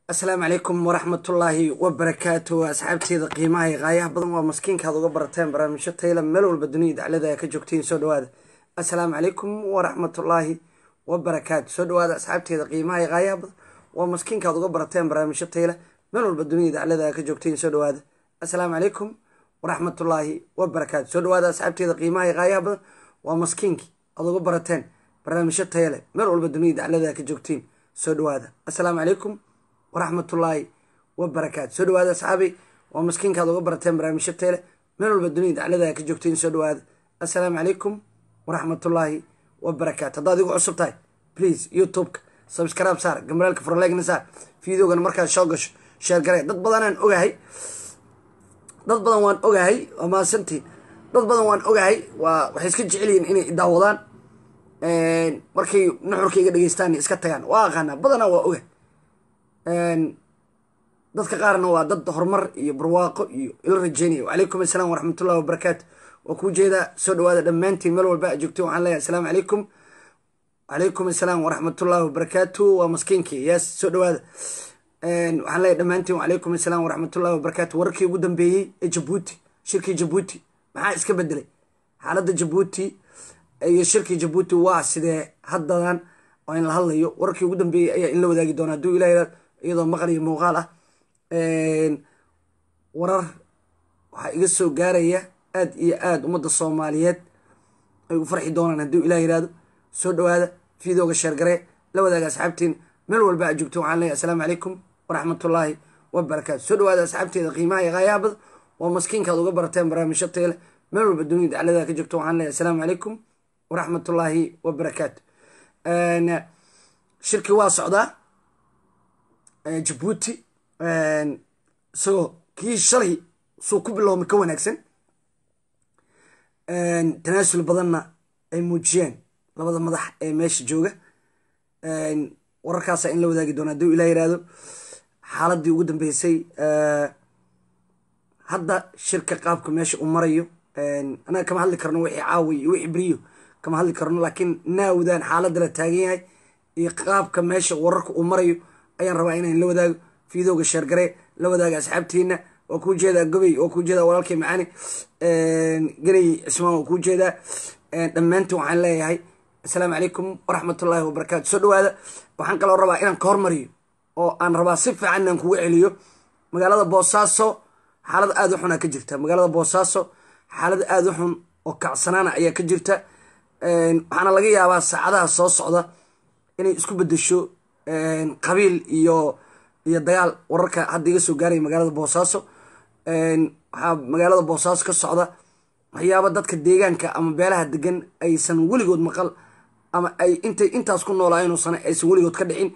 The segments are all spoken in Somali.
asalaamu calaykum waraxmatullaahi wabarakaatu asxaabteeda qiimaha iyo qaayaha badan waa maskiinkaad uga barateen barnaamijyo tayla meel walba dunida daclada ka joogtiin soo dhawaada assalaamu calaykum waraxmatullaahi wabarakaatu soo dhawaada asxaabteeda qiimaha iyo qaayaha badan waa maskiinkaad uga barateen barnaamijyo tayla meel walba dunida daclada ka joogtiin soo dhawaada assalaamu calaykum waraxmatullaahi wabarakaatu soo dhawaada asxaabteeda qiimaha iyo qaayaha badan waa maskiinkii aad uga barateen barnaamijyo tayale meel walba dunida daclada ka joogtiin soo dhawaada assalaamu calaykum waraxmatullaahi wabarakaatu soo dhawaada asxaabi waa maskiinkaad uga barateen barnaamijyo teele meel walba dunida daclada ka joogtiin soo dhawaada assalaamu calaykum waraxmatullaahi wabarakaatu haddaad igu cusub tahay please youtubeka subscribe saar gambalaalka furleegna saar videogana markaad soo gasho sheer garee dad badanaan ogahay dad badan waan ogahay waa mahadsantiin dad badan waan ogahay waa waxay iska jecelyihiin inay idaawadaan markay nuxurkayga dhegeystaan iska tagaan waa aqaanaa badanaa waa ogahay dadka qaarna waa dad horumar iyo barwaaqo iyo ila rajeynaya wacalaykum assalaam waraxmatullahi wabarakaatu waa kuu jeedaa soo dhawaada dhammaantiin meel walba aad joogteen waxaan leeyahay assalaamu calaykum wacalaykum assalaam waraxmatullahi wabarakaatu waa maskiinkii yaas soo dhawaada waxaan leeyahay dhammaantiin wacalaykum assalaam waraxmatullahi wabarakaatu wararkii ugu dambeeyey ee jabuuti shirkii jabuuti maxaa iska bedelay xaaladda jabuuti iyo shirkii jabuuti waa sidee haddadan oo in la hadlayo wararkii ugu dambeeyey ayaa in la wadaagi doona hadduu ilaah iyadoo maqal iyo muuqaal ah warar waxaa iga soo gaaraya aad iyo aada ummadda soomaaliyeed ay u farxi doonaan hadduu ilah yihahdo soo dhawaada videoga sheergaree la wadaaga asxaabtiin meel walba aad joogto waxaan leeyahy assalaamu calaykum waraxmatullaahi wabarakaatu soo dhawaada asxaabteeda qiimaha iyo qaayaha bad waa maskiinkaad uga barateen barnaamijyo teele meel walba dunida daclada ka joogto waxaan leeyahy assalaamu calaykum waraxmatullaahi wabarakaatu shirkii waa socdaa jabuuti isagoo kii shalay suu ku biloomay ka wanaagsan tanaasul badanna ay muujiyeen labada madax ee meesha jooga wararkaasa in la wadaagi doona hadduu ilah yihahdo xaaladii ugu dambeysay hadda shirka qaabka meesha uu marayo anaga kama hadli karno wixii caawi iyo wixii beriyo kama hadli karno laakiin naawdaan xaaladda la taagan yahay iyo qaabka meesha wararka uu marayo ayaan rabaa inaan la wadaago videoga sheergaree la wadaaga asxaabtiina waa kuu jeedaa gobey waa kuu jeedaa walaalkay macaani ganay cismaan waa kuu jeedaa dhammaantiin waxaan leeyahay assalaamu calaykum waraxmatullaahi wabarakaatu soo dhawaada waxaan kaloo rabaa inaan ka hormariyo oo aan rabaa si fiican inaan kuga celiyo magaalada boosaaso xaalad aada u xunaa ka jirta magaalada boosaaso xaalad aada u xun oo kacsanaana ayaa ka jirta waxaana laga yaabaa saacadaha soo socda inay isku bedesho qabiil iyo iyo dagaal wararka hadda iga soo gaaraya magaalada boosaaso waxaa magaalada boosaaso ka socda waxyaaba dadka deegaanka ama beelaha degan aysan weligood maqal ama ay intay intaas ku noolaayeen oo sane aysan weligood ka dhicin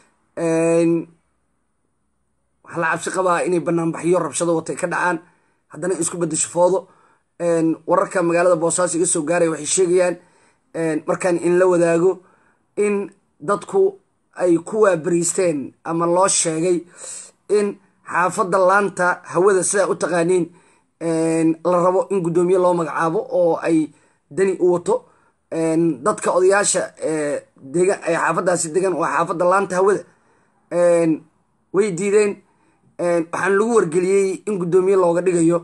waxaa la cabsi qabaa inay banaanbaxyo rabshado watay ka dhacaan haddana isku bedesho foodo wararka magaalada boosaaso iga soo gaaraya waxay sheegayaan markaan in la wadaago in dadku ay ku waabariisteen ama loo sheegay in xaafadda laanta hawada sidaa u taqaaniin la rabo in guddoomiye loo magacaabo oo ay dani u wato dadka odayaasha degan ee xaafaddaasi degan oo xaafadda laanta hawada way diideen waxaan lagu wargeliyey in guddoomiye looga dhigayo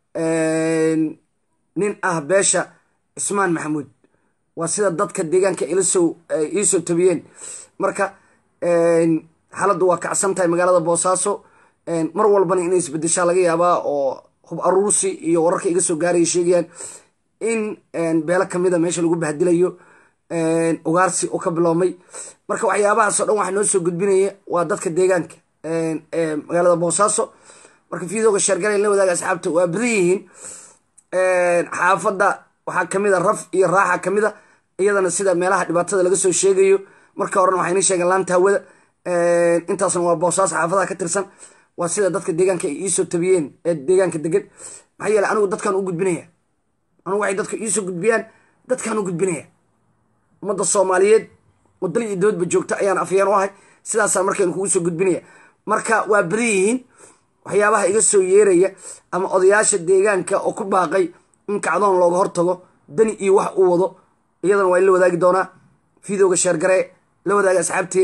nin ah beesha cismaan maxamuud waa sida dadka deegaanka ilasoo iisoo tabiyeen marka xaaladdu waa kacsan tahay magaalada boosaaso mar walbana inay isbedeshaa laga yaabaa oo hub aruursi iyo wararka iga soo gaaraya sheegayaan in beelo kamida meesha lagu bahdilayo ugaarsi oo ka biloomay marka waxyaabahaasoo dhan waxaa noo soo gudbinaya waa dadka deegaanka ee magaalada boosaaso marka videoga sheergala la wadaaga asxaabta waa badan yihiin xaafadda waxaa kamid a raf iyo raaxa kamid a iyadana sida meelaha dhibaatada laga soo sheegayo marka horena waxayna sheegeen laanta hawada intaasna waa boosaaso xaafadaha ka tirsan waa sida dadka deegaanka ay iisoo tabiyeen ee deegaanka degan maxaa yeele anigu dadkaan u gudbinaya anigu waxay dadka iisoo gudbiyaan dadkaan u gudbinaya ummadda soomaaliyeed oo dal iyo dibadba joogta ayaan afyeen u ahay sidaasaa markaynu kugu soo gudbinaya marka waa badan yihiin waxyaabaha iga soo yeeraya ama odayaasha deegaanka oo ku baaqay in kacdoon looga hortago dani iyo wax uu wado iyadana waa in la wadaagi doonaa videoga sheergaree la wadaaga asxaabteena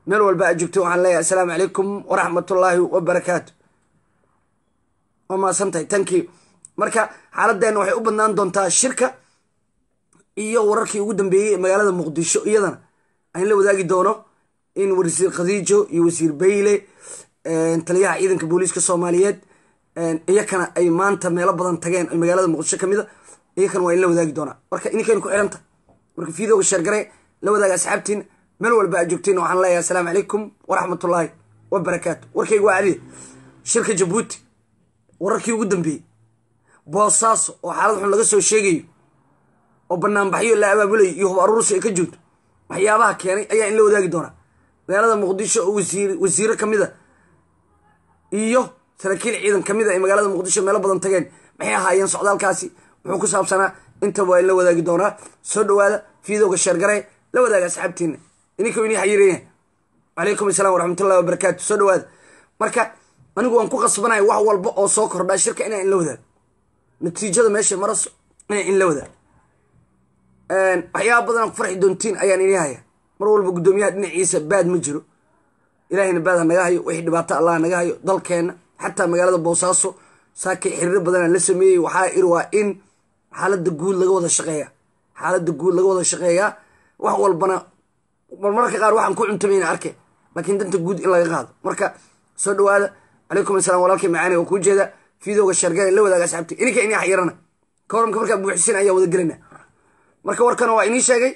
meel walba aad joogto waxaan leeyahay assalaamu calaykum waraxmatullaahi wabarakaatu waa mahadsantahay tankii marka xaaladdeena waxay u badnaan doontaa shirka iyo wararkii ugu dambeeyey ee magaalada muqdisho iyadana aan la wadaagi doono in wasiir khadiijo iyo wasiir bayle taliyaha ciidanka booliiska soomaaliyeed iyakana ay maanta meelo badan tageen ay magaalada muqdisho kamid a iyakana waa in la wadaagi doonaa marka ininkeenu ku xiranta marka fiidooga sheergare la wadaaga asxaabtiin meel walba aad joogtiin waxaan leeyahay assalaamu calaykum waraxmatullaahi wabarakaatu warkayga waa cadiya shirka jabuuti wararkii ugu dambeeyey boosaaso oo xaalad xun laga soo sheegayo oo banaanbaxyo la abaabulayo iyo hub aruursi ay ka joogto waxyaabaha keenay ayaa in la wadaagi doonaa magaalada muqdisho oo wasiiro kamid a iyo saraakiil ciidan kamid a ay magaalada muqdisho meelo badan tageen maxay ahaayeen socdaalkaasi wuxuu ku saabsanaa intaba waa in la wadaagi doonaa soo dhawaada fiidowga sheergare la wadaaga asxaabtiina ininka inii xayiiraya calaykum asalaam waraxmatullahi wabarakaatu soo dhawaada marka anigu waan ku qasbanaya wax walba oo soo kordhaa shirka inaa in la wadaago natiijada meesha maraso inaa in la wadaago waxyaaba badan ku farxi doontiin ayaan inii haya mar walba guddoomiyaha dhinaciisa baad ma jiro ilaahayna baad ha naga hayo wixii dhibaato allah naga hayo dalkeenna xataa magaalada boosaaso saakay xiriiro badanaan la sameeyey waxaa iri waa in xaalada guud laga wada shaqeeya xaalada guud laga wada shaqeeyaa wax walbana marmarka qaar waxaan ku cuntamayna arke laakiin danta guud in laga qaado marka soo dhawaada calaykum asalaam walaalkay macaani oo kuu jeeda fiidooga sheergale la wadaaga asxaabti ininka inii xayirana kooramka markaa buuxisin ayaa wada gelina marka warkan waa inii sheegay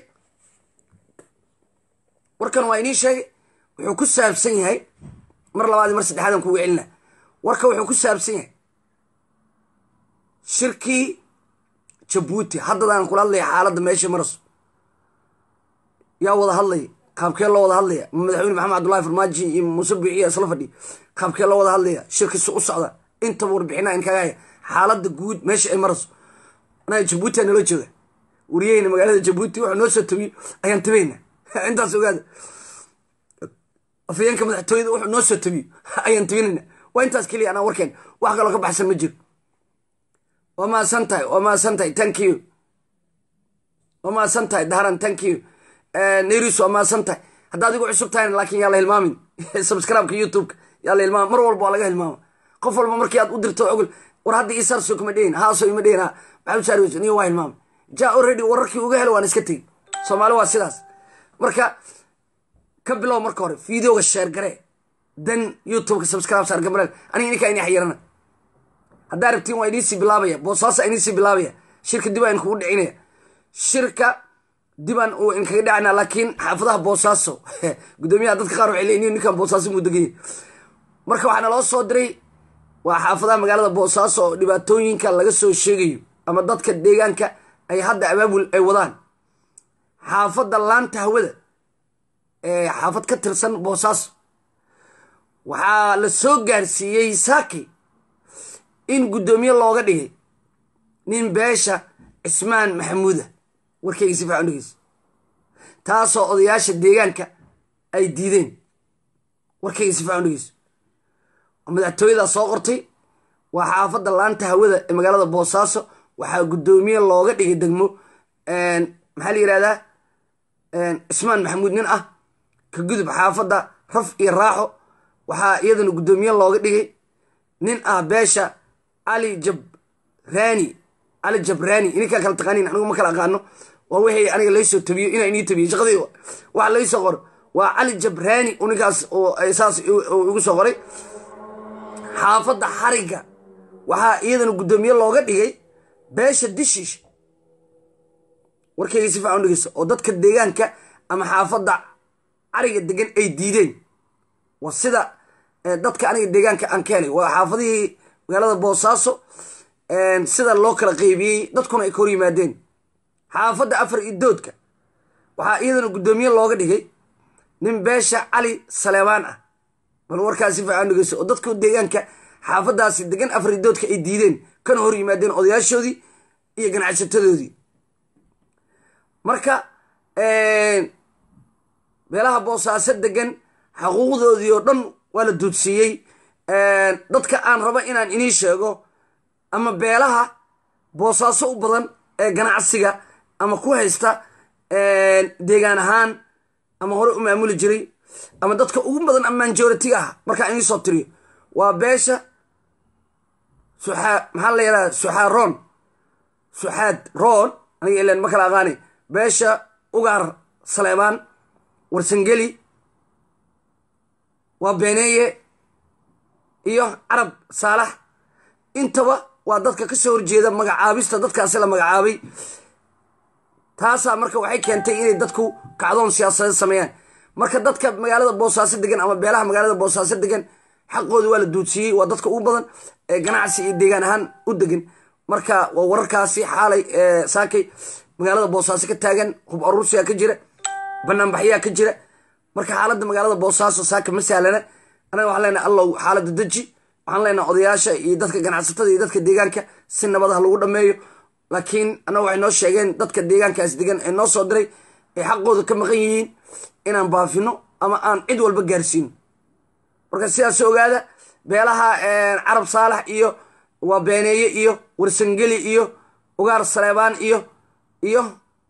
warkan waa inii sheegay wuxuu ku saabsan yahay mar labaad mar saddexaadan kuga celina warka wuxuu ku saabsan yahay shirkii jabuuti haddadaan kula hadlaya xaaladda meesha maraso yaa wada hadlaya qaabkee loo wada hadlaya madaxweyne maxamed cabdullahi farmaaji iyo muuse biiciya isla fadhi qaabkee loo wada hadlaya shirkiisi u socda intaba warbixinaa in kaga haya xaaladda guud meesha ay maraso anaga jabuuti aa nala jooga wariyaheyna magaalada jabuuti wuxuu noo soo tabiyo ayaan tabayna intaas ogaada afayeenka madaxtooyada wuxuu noo soo tabiyo ayaan tabinayna waa intaas keliya anaa warkeen wax kaloo ka baxsan ma jiro waa mahadsan tahay waa mahadsan tahay thank you waa mahadsan tahay daharan thank you nairis waa mahadsan tahay hadda adigu cusub tahayna laakiin yaa la hilmaamin subscribe-ka youtube-ka yaa la hilmaama mar walba waa laga hilmaama qof walba markii aad u dirto ogol war hadda isarso kuma dhehin haaso ima dhehin ha maxamed saarwes niyo waa hilmaama ja already wararkii uga helo waan iska tegey soomaali waa sidaas marka ka bilow marka hore fideoga sheergare dan youtubeka subscribe saar gamareel aniga ininkaa inii xayirana haddaa rabtiin waa iniisii bilaabaya boosaasa iniisii bilaabaya shirka dib aan kugu dhicinaya shirka dibaan uu inkaga dhacana laakiin xaafadaha boosaaso guddoomiyaha dadka qaar waxay leeyihin ninkan boosaaso muu deganya marka waxaa naloo soo diray waa xaafadaha magaalada boosaaso oo dhibaatooyinka laga soo sheegayo ama dadka deegaanka ay hadda abaabul ay wadaan xaafadda laanta hawada ee xaafad ka tirsan boosaaso waxaa la soo gaarsiiyey saaki in guddoomiye looga dhigay nin beesha cismaan maxamuuda warkayga si fiican dhegeyso taasoo odayaasha deegaanka ay diideen warkayga si fiican dhegeyso madaxtooyadaa soo qortay waa xaafadda laanta hawada ee magaalada boosaaso waxaa guddoomiye looga dhigay degmo maxaa la yihahdaa cismaan maxamuud nin ah ka gudub xaafadda raf iyo raaxo waxaa iyadana guddoomiye looga dhigay nin ah beesha cali jabraani cali jabraani ininkaa kala taqaaniin anigu ma kala aqaano waa wixii aniga laysoo tabiyo inaa inii tabiyo shaqadii waxa laysoo qoro waa cali jabraani ninkaas oo saas igu soo qoray xaafadda xarigga waxaa iyadana guddoomiye looga dhigay beesha dishish warkayga si fiican dhegeyso oo dadka deegaanka ama xaafadda cariga degan ay diideen waa sida dadka aniga deegaanka aan ka helay waa xaafadihii magaalada boosaaso sida loo kala qeybiyey dadkuna ay ka hor yimaadeen xaafadda afar iyo doodka waxaa iyadana guddoomiye looga dhigay nin beesha cali saleebaan ah bal warkaas si fiican dhegeyso oo dadka deegaanka xaafadaasi degan afar iyo doodka ay diideen kana hor yimaadeen odayaashoodii iyo ganacsatadoodii marka meelaha boosaaso degan xaquuqdoodii oo dhan waa la duudsiiyey dadka aan rabo inaan inii sheego ama beelaha boosaaso u badan ee ganacsiga ama ku haysta deegaan ahaan ama hore u maamuli jiray ama dadka ugu badan ama majoritiga ah markaan idiin soo tiriyo waa beesha suxaa maxaa la yidhahda suxaa roon suxaad roon aniga ilan ma kala aqaani beesha ugaar saleebaan warsangeli waa beeneeye iyo carab saalax intaba waa dadka ka soo horjeeda magacaabista dadkaasi la magacaabay taasaa marka waxay keentay inay dadku kacdoon siyaasadeed sameeyaan marka dadka magaalada boosaaso degan ama beelaha magaalada boosaaso degan xaqooda waa la duudsiiyey waa dadka ugu badan ee ganacsi iyo deegaan ahaan u degan marka waa wararkaasi xaalay saakay magaalada boosaaso ka taagan hub aruursiyaa ka jira banaanbaxyaa ka jira marka xaaladda magaalada boosaaso saaka ma sahlana anaga waxaan leenahay allow xaaladda deji waxaan leenahay odayaasha iyo dadka ganacsatada iyo dadka deegaanka si nabad ah lagu dhameeyo laakiin annaga waxay noo sheegeen dadka deegaankaas degan ee noo soo diray ay xaqooda ka maqan yihiin inaan baafino ama aan cid walba gaarsiino marka sidaas ogaada beelaha carab saalax iyo waa beeneeye iyo warsangeli iyo ugaar saleebaan iyo iyo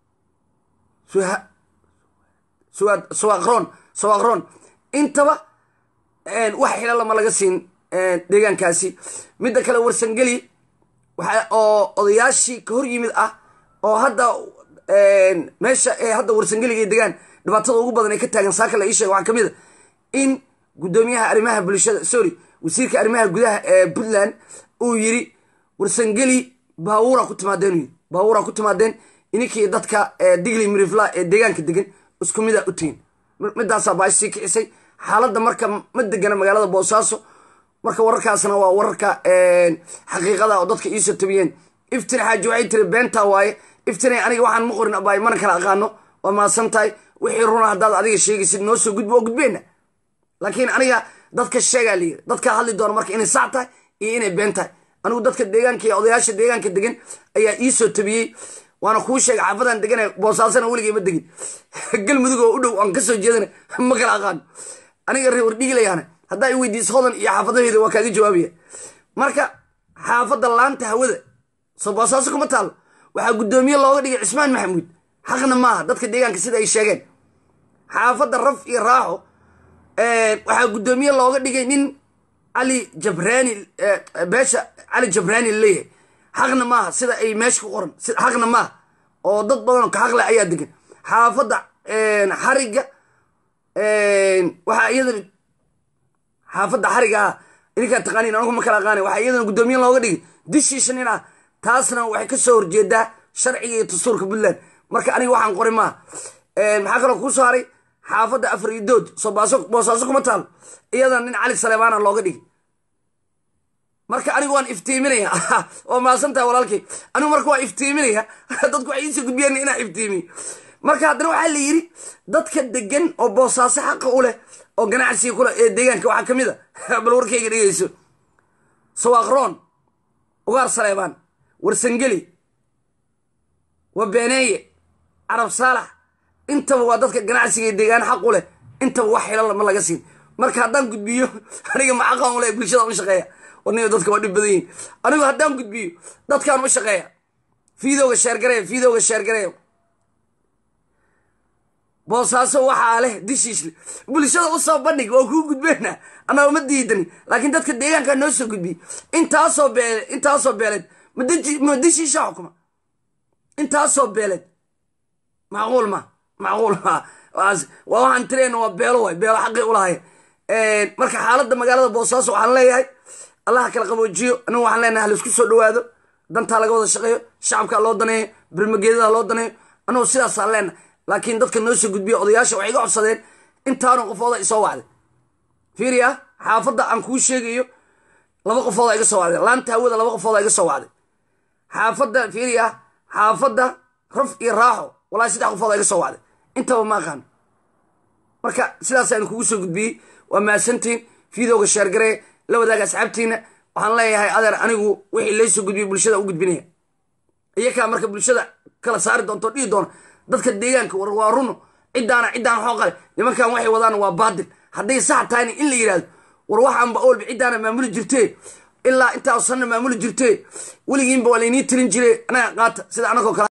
suwaqroon suwaqroon intaba wax xila lama laga siin deegaankaasi midda kale warsangeli waxa oo odayaashii ka hor yimid ah oo hadda meesha ee hadda warsangeliga degaan dhibaatada ugu badan ay ka taagan saaka la ii sheega waxaa ka mid a in guddoomiyaha arrimaha bulshada sorry wasiirka arrimaha gudaha ee puntland uu yiri warsangeli baawuura ku timaadeen yiri baawuura ku timaadeen ininkii dadka digli mirifla ee deegaanka degan isku mida u tegin midaasaa baash sii kicisay xaaladda marka ma degana magaalada boosaaso marka wararkaasna waa wararka xaqiiqada oo dadka iisoo tabiyeen iftin xaaji waxay tiri beentaa waaye iftinay aniga waxaan ma qorin abaay mana kala aqaano waa maasan tahay wixii runa haddaad adiga sheegaysid noo soo gudbo oo gudbeenna laakiin aniga dadka sheegaa layiri dadka hadli doona marka inay sac tahay iyo inay been tahay anigu dadka deegaanka iyo odayaasha deegaanka degan ayaa iisoo tabiyey waana kuu sheegay xaafadan degana boosaasana weligay ma degin galmudug oo u dhow aan kasoo jeedana ma kala aqaano aniga reer wardhigilayahana haddaa i weydiiso hodan iyo xaafadaheeda waa kaaga jawaabaya marka xaafadda laanta hawada soo boosaaso kuma taalo waxaa guddoomiye looga dhigay cismaan maxamuud xaqna maaha dadka deegaanka sida ay sheegeen xaafadda raf iyo raaxo waxaa guddoomiye looga dhigay nin cali jabraani beesha cali jabraani laleeyahay xaqna maaha sida ay meesha ku qoran xaqna maaha oo dad badanoo ka xaqle ayaa degan xaafadda xariga waxaa iyadana xaafadda xariga ah idinkaa taqaaniin anagu ma kala aqaani waxaa iyadana guddoomiye looga dhigay dishiisha nin ah taasna waxay ka soo horjeedaa sharciga iyo dastuurka puntland marka aniga waxaan qori maaha maxaa kaloo kuu soo haray xaafadda afar iyo dood soo boosaaso kuma taalo iyadana nin cali saleebaana looga dhigay marka anigu waan iftiiminaya waa maasantaha walaalkay anigu marka waa iftiiminaya dadku waxay iisoo gudbiyeen inaa iftiimiyo marka haddana waxaa la yidhi dadka degan oo boosaaso xaqa u leh oo ganacsiga kule ee deegaanka waxaa ka mid a bal warkayga dhegeyso sawaaqroon ugaar saleebaan warsangeli waa beeneeye carab saalax intaba waa dadka ganacsiga ee deegaan xaq u leh intaba wax xila ma laga siin marka haddaan gudbiyo aniga ma xaqan u leh bulshada u shaqeeya warniga dadka waa dhib badan yihin anigu haddaan gudbiyo dadkaan u shaqeeya fiidowga sheergareeya fiidowga sheergareeya boosaaso waxaa leh dishiisle bulshada u soo bandhig waa kuu gudbeena annaga ma diidani laakiin dadka deegaankaa noo soo gudbiyey intaasoo beele intaasoo beeleed ma dishiisha xukuma intaasoo beeleed macquul ma macquul ma waa waxaan tireyna waa beelo waay beelo xaqii ulahaye marka xaaladda magaalada boosaaso waxaan leeyahay allaha kala qaboojiyo anigu waxaan leenahay halaisku soo dhawaado dantaa laga wada shaqeeyo shacabkaa loo daneeyo birmageedada loo daneeyo anigu sidaasaan leenahay laakiin dadka noo soo gudbiya odayaasha waxay iga codsadeen intaanu qofooda isoo wacday fiiriya xaafadda aan kuu sheegayo laba qofooda iga soo wacday laanta hawada laba qofooda iga soo wacday xaafadda fiiriya xaafadda raf iyo raaxo walahi saddex qofooda iga soo wacday intaba ma aqaano marka sidaasaan kugu soo gudbiyey waa mahadsantiin fiidowga sheergaree la wadaaga asxaabtiina waxaan leeyahay adeer anigu wixii laysoo gudbiyey bulshada u gudbinaya iyakaa marka bulshada kala saari doonto dhihi doona dadka deegaanka war waa runo ciddaana ciddaan xooqale nimankan waxay wadaan waa baadil hadday sax tahayna in la yidhahdo war waxaanba olba ciddaana maamuli jirtee ilaa intaa sanna maamuli jirtee weligiinba waa laynii tirin jire anaga qaata sida anagoo kale